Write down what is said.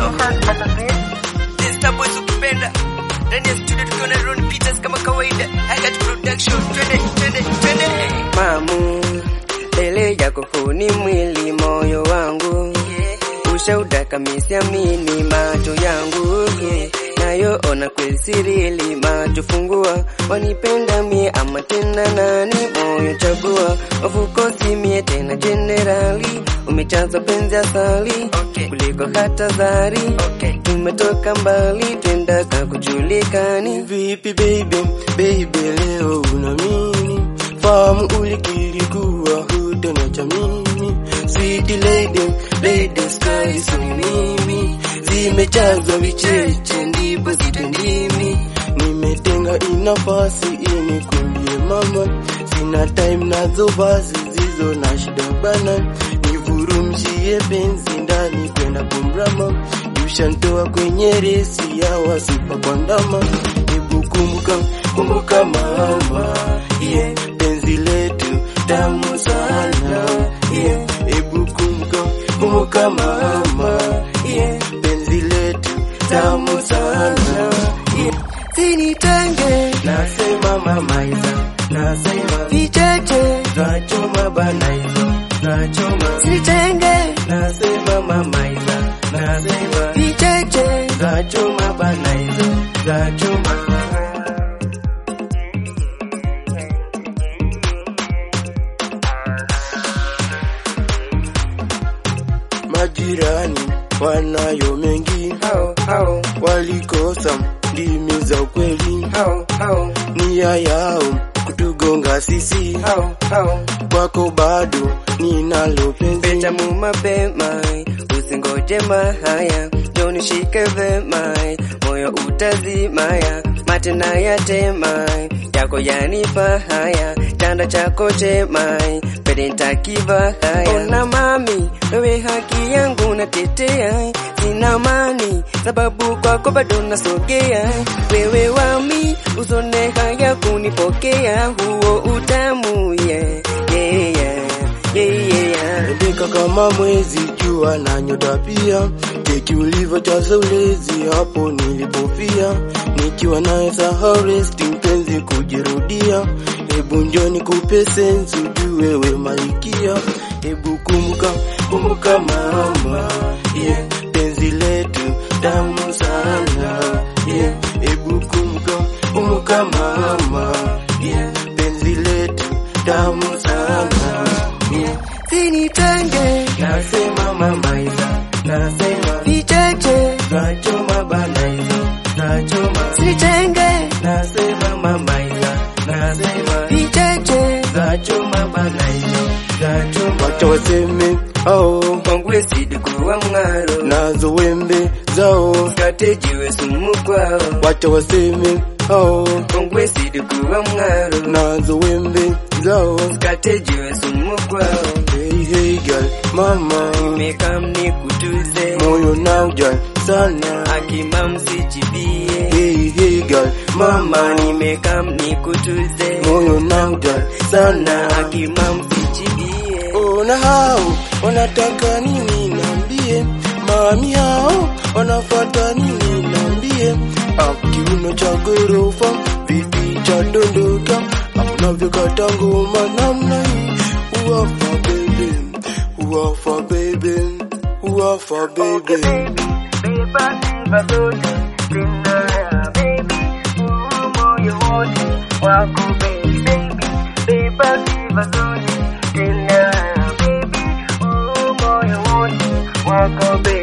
This boys ukipenda ndani ya studio tukiwa na Ron Peters kama kawaida Hagat Production twende twende twende mamu mbele yako huni mwili moyo wangu ushuhuda kamisiamini macho yangu yeah. nayo ona kwesirili macho fungua wanipenda mie ama tena nani moyo chagua wafukosi mie tena jenerali umechaza penzi asali okay. kuliko hata zari okay. tumetoka mbali twendaka kujulikani Vipi baby, baby leo una mimi Fahamu ulikiri kuwa hutaniacha mimi Sweet lady, lady sky so mimi Zimechazwa vicheche ndipo zitendimi Nimetenga inafasi ili kumbie mama Sina time nazo basi zizo na shida bana Nivurumshie penzi ndani kwenda kumrama Ushantoa kwenye resi ya wasipa kwa ndama Hebu kumbuka, kumbuka mama yeah. Penzi letu tamu sana yeah. Hebu kumbuka, kumbuka mama yeah. Penzi letu tamu sana yeah. sinitenge Nasema mama iza, nasema vicheche Nachoma bana iza, nachoma sinitenge Nasema mama iza, nasema vicheche Nachoma bana iza, nachoma Majirani wanayo mengi, hao hao walikosa ndimi za ukweli, hao hao nia yao kutugonga sisi, hao hao kwako bado ninalo penzi. Betamu mapema, usingoje mahaya, jonishike vema, moyo utazimaya, mate na yatema, yako yanipa haya, chanda chako chema, pede ntakiva haya. Ona mami, wewe haki yangu natetea, sina mani, sababu kwako bado nasogea, wewe wami, usone haya kunipokea, huo utamu yeah, yeah, yeah. Yeah, yeah, yeah. Ndeka kama mwezi jua na nyota pia, keki ulivyojaza ulezi hapo nilipofia, nikiwa naye sahau resti mpenzi kujirudia. Hebu njoni kupe sensi ujue wewe malikia, hebu kumbuka kumbuka mama yeah. Penzi letu tamu sana yeah. Hebu kumbuka kumbuka mama yeah. Penzi letu tamu sana yeah. Sinitenge Nasema mama iza, nasema vicheche, nachoma bana iza, nachoma sinitenge nasema mama iza, nasema vicheche, nachoma bana iza, nachoma wacha waseme ao kwangu esidi kuwa mng'aro, nazo wembe zao, katejiwe sumu kwao, wacha waseme ao kwangu esidi kuwa mng'aro, nazo wembe zao. katejiwe sumu kwao, Hey hey girl, mama nimekam nikutuze, moyo na ujal sana. akima msijibie, Hey hey girl, mama mama nimekam nikutuze, moyo na ujal sana. na akima msijibie, Ona hao wanataka nini niambie, mami hao wanafuata nini niambie, akiuno cha gorofa vipi cha dondoka, unavyokata ngoma namna hii, uwafa baby, uwafa baby, uwafa baby. wako baby